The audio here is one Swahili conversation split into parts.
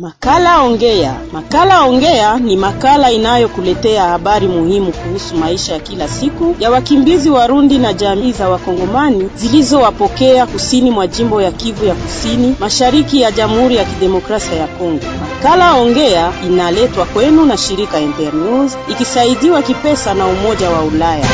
Makala Ongea. Makala Ongea ni makala inayokuletea habari muhimu kuhusu maisha ya kila siku ya wakimbizi Warundi na jamii za Wakongomani zilizowapokea kusini mwa jimbo ya Kivu ya Kusini, mashariki ya Jamhuri ya Kidemokrasia ya Kongo. Makala Ongea inaletwa kwenu na shirika Internews ikisaidiwa kipesa na Umoja wa Ulaya.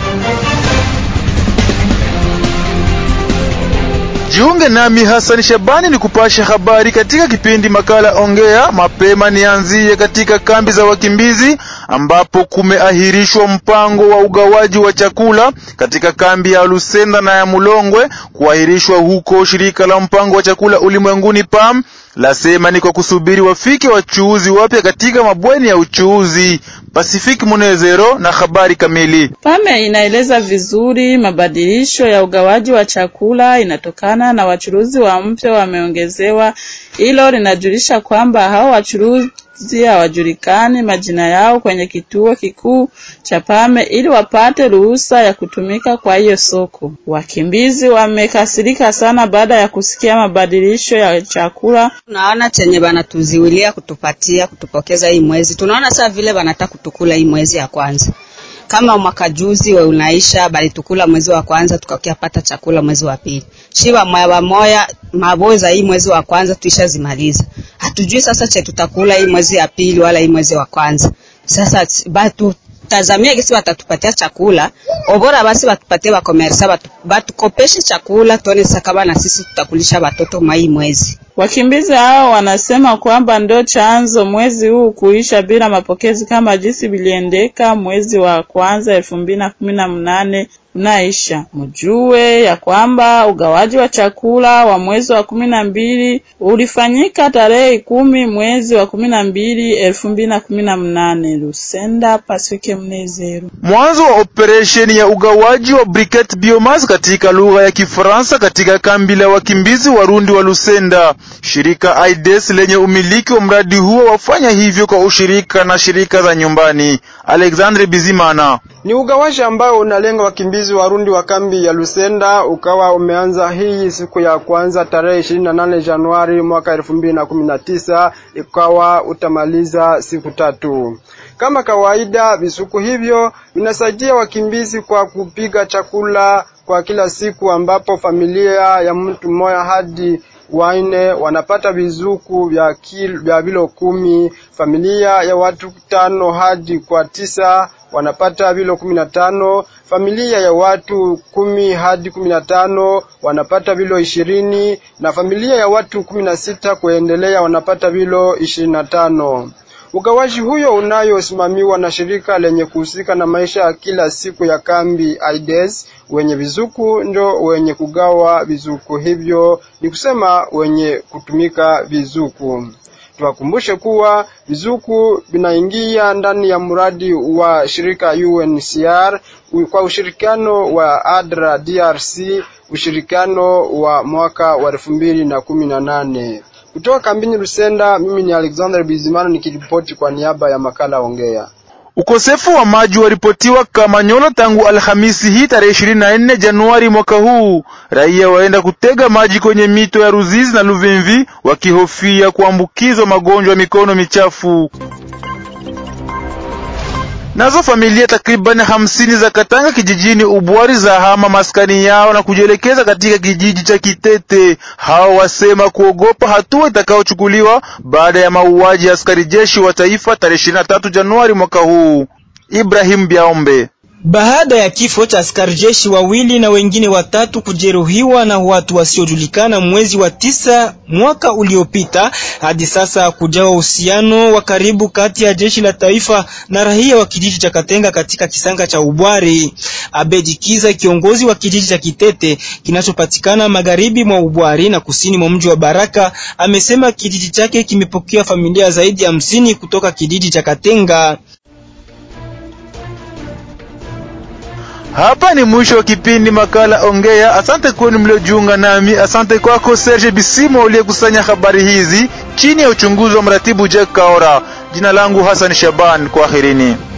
Jiunge nami Hassan Shabani ni kupasha habari katika kipindi makala Ongea. Mapema nianzie katika kambi za wakimbizi ambapo kumeahirishwa mpango wa ugawaji wa chakula katika kambi ya Lusenda na ya Mulongwe. Kuahirishwa huko, shirika la mpango wa chakula ulimwenguni PAM lasema ni kwa kusubiri wafike wachuuzi wapya katika mabweni ya uchuuzi. Pacific Munezero na habari kamili. Pame inaeleza vizuri mabadilisho ya ugawaji wa chakula inatokana na wachuruzi wa mpya wameongezewa. Hilo linajulisha kwamba hao wachuruzi hawajulikani majina yao kwenye kituo kikuu cha Pame ili wapate ruhusa ya kutumika kwa hiyo soko. Wakimbizi wamekasirika sana baada ya kusikia mabadilisho ya chakula. Tunaona chenye banatuziwilia kutupatia kutupokeza hii mwezi, tunaona saa vile banataka kutukula hii mwezi ya kwanza kama mwaka juzi we unaisha balitukula mwezi wa kwanza tukakiapata chakula mwezi wa pili. Shiba moya moya maboza hii mwezi wa kwanza tuishazimaliza. Hatujui sasa che tutakula hii mwezi ya pili wala hii mwezi wa kwanza. Sasa batu tazamia kisi watatupatia chakula obora, basi batupatie ba komersa batu, batukopeshe chakula tuone sasa kama na sisi tutakulisha watoto mwa hii mwezi. Wakimbizi hao wanasema kwamba ndo chanzo mwezi huu kuisha bila mapokezi kama jinsi biliendeka mwezi wa kwanza elfu mbili na kumi na mnane unaisha. Mjue ya kwamba ugawaji wa chakula wa mwezi wa kumi na mbili ulifanyika tarehe kumi mwezi wa kumi na mbili elfu mbili na kumi na mnane. Lusenda, Paswike Mnezero. Mwanzo wa operesheni ya ugawaji wa briquette biomass katika lugha ya Kifaransa katika kambi la wakimbizi Warundi wa Lusenda. Shirika AIDS lenye umiliki wa mradi huo wafanya hivyo kwa ushirika na shirika za nyumbani. Alexandre Bizimana. Ni ugawaji ambao unalenga wakimbizi Warundi wa kambi ya Lusenda, ukawa umeanza hii siku ya kwanza tarehe 28 Januari mwaka 2019, ikawa utamaliza siku tatu. Kama kawaida, visuku hivyo vinasaidia wakimbizi kwa kupiga chakula kwa kila siku, ambapo familia ya mtu mmoja hadi waine wanapata vizuku vya kilo vya vilo kumi. Familia ya watu tano hadi kwa tisa wanapata vilo kumi na tano. Familia ya watu kumi hadi kumi na tano wanapata vilo ishirini na familia ya watu kumi na sita kuendelea wanapata vilo ishirini na tano. Ugawaji huyo unayosimamiwa na shirika lenye kuhusika na maisha ya kila siku ya kambi AIDS, wenye vizuku ndio wenye kugawa vizuku hivyo, ni kusema wenye kutumika vizuku. Tuwakumbushe kuwa vizuku vinaingia ndani ya mradi wa shirika UNHCR kwa ushirikiano wa ADRA DRC, ushirikiano wa mwaka wa elfu mbili na kumi na nane. Kutoka kambini Lusenda, mimi ni Alexander Bizimano nikiripoti kwa niaba ya makala Ongea. Ukosefu wa maji waripotiwa Kamanyola tangu Alhamisi hii tarehe 24 Januari mwaka huu. Raia waenda kutega maji kwenye mito ya Ruzizi na Luvimvi wakihofia kuambukizwa magonjwa ya mikono michafu. Nazo familia takriban hamsini za Katanga kijijini Ubwari za hama maskani yao na kujielekeza katika kijiji cha Kitete. Hao wasema kuogopa hatua itakayochukuliwa baada ya mauaji ya askari jeshi wa taifa tarehe 23 Januari mwaka huu. Ibrahim Biaombe baada ya kifo cha askari jeshi wawili na wengine watatu kujeruhiwa na watu wasiojulikana mwezi wa tisa mwaka uliopita, hadi sasa kujawa uhusiano wa karibu kati ya jeshi la taifa na raia wa kijiji cha Katenga katika kisanga cha Ubwari. Abedi Kiza, kiongozi wa kijiji cha Kitete kinachopatikana magharibi mwa Ubwari na kusini mwa mji wa Baraka, amesema kijiji chake kimepokea familia zaidi ya hamsini kutoka kijiji cha Katenga. Hapa ni mwisho wa kipindi makala Ongea. Asante kwenu mliojiunga nami. Asante kwako Serge Bisimo uliyekusanya habari hizi chini ya uchunguzi wa mratibu Jack Kaora. Jina langu Hassan Shaban, kwaherini.